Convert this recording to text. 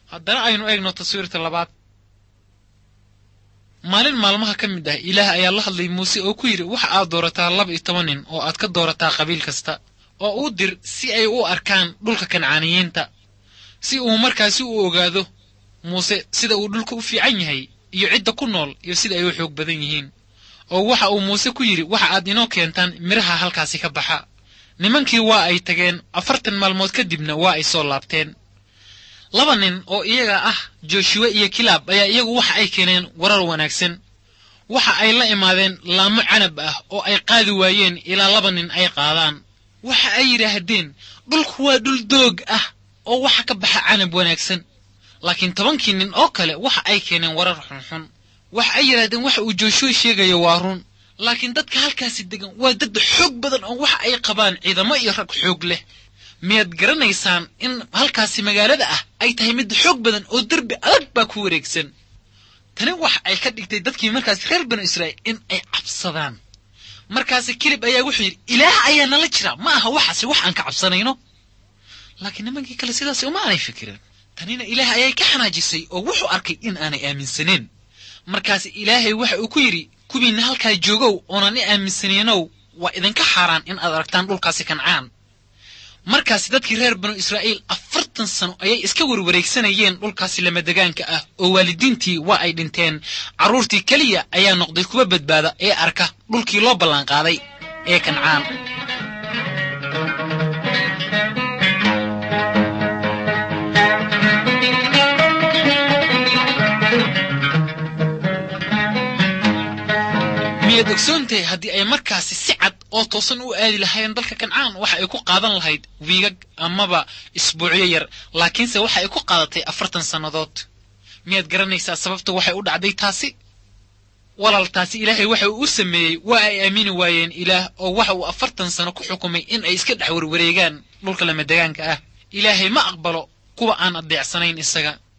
haddana aynu eegno taswiirta labaad maalin maalmaha ka mid ah ilaah ayaa la hadlay muuse oo ku yidhi waxa aad doorataa laba iyo toban nin oo aad ka doorataa qabiil kasta oo uu dir si ay u arkaan dhulka kancaaniyiinta si uu markaasi u ogaado muuse sida uu dhulka u fiican yahay iyo cidda ku nool iyo sida ay u xoog badan yihiin oo waxa uu muuse ku yidhi waxa aad inoo keentaan midhaha halkaasi ka baxa nimankii waa ay tageen afartan maalmood kadibna waa ay soo laabteen laba nin oo iyaga ah joshuwe iyo kilaab ayaa iyagu waxa ay keeneen warar wanaagsan waxa ay la imaadeen laamo canab ah oo ay qaadi waayeen ilaa laba nin ay qaadaan waxa ay yidhaahdeen dhulku waa dhul doog ah oo waxa ka baxa canab wanaagsan laakiin tobankii nin oo kale waxa ay keeneen warar xunxun waxa ay yidhahdeen waxa uu joshuwe sheegayo waa run laakiin dadka halkaasi degan waa dad xoog badan oo waxa ay qabaan ciidamo iyo rag xoog leh miyaad garanaysaan in halkaasi magaalada ah ay tahay mid xoog badan oo derbi adag baa ku wareegsan tani waxa ay ka dhigtay dadkii markaasi reer banu israa'iil in ay cabsadaan markaasi kilib ayaa wuxuu yidhi ilaah ayaa nala jira ma aha waxaasi wax aan ka cabsanayno laakiin nimankii kale sidaasi uma aanay fikirin tanina ilaah ayay ka xanaajisay oo wuxuu arkay in aanay aaminsaneen markaasi ilaahay waxa uu ku yidhi kuwiinna halkaa joogow oonan i aaminsanaynow waa idinka xaaraan in aad aragtaan dhulkaasi kancaan markaasi dadkii reer banu israa'iil afartan sano ayay iska warwareegsanayeen dhulkaasi lamadegaanka ah oo waalidiintii waa ay dhinteen carruurtii keliya ayaa noqday kuwa badbaada ee arka dhulkii loo ballanqaaday ee kancaan miyaad ogsoontahay haddii ay markaasi si cad oo toosan u aadi lahaayeen dalka kancaan waxa ay ku qaadan lahayd wiigag amaba isbuucyo yar laakiinse waxa ay ku qaadatay afartan sannadood miyaad garanaysaa sababta waxay u dhacday taasi walaaltaasi ilaahay waxa uu u sameeyey waa ay aamini waayeen ilaah oo waxa uu afartan sano ku xukumay in ay iska dhex warwareegaan dhulka lamadegaanka ah ilaahay ma aqbalo kuwa aan adeecsanayn isaga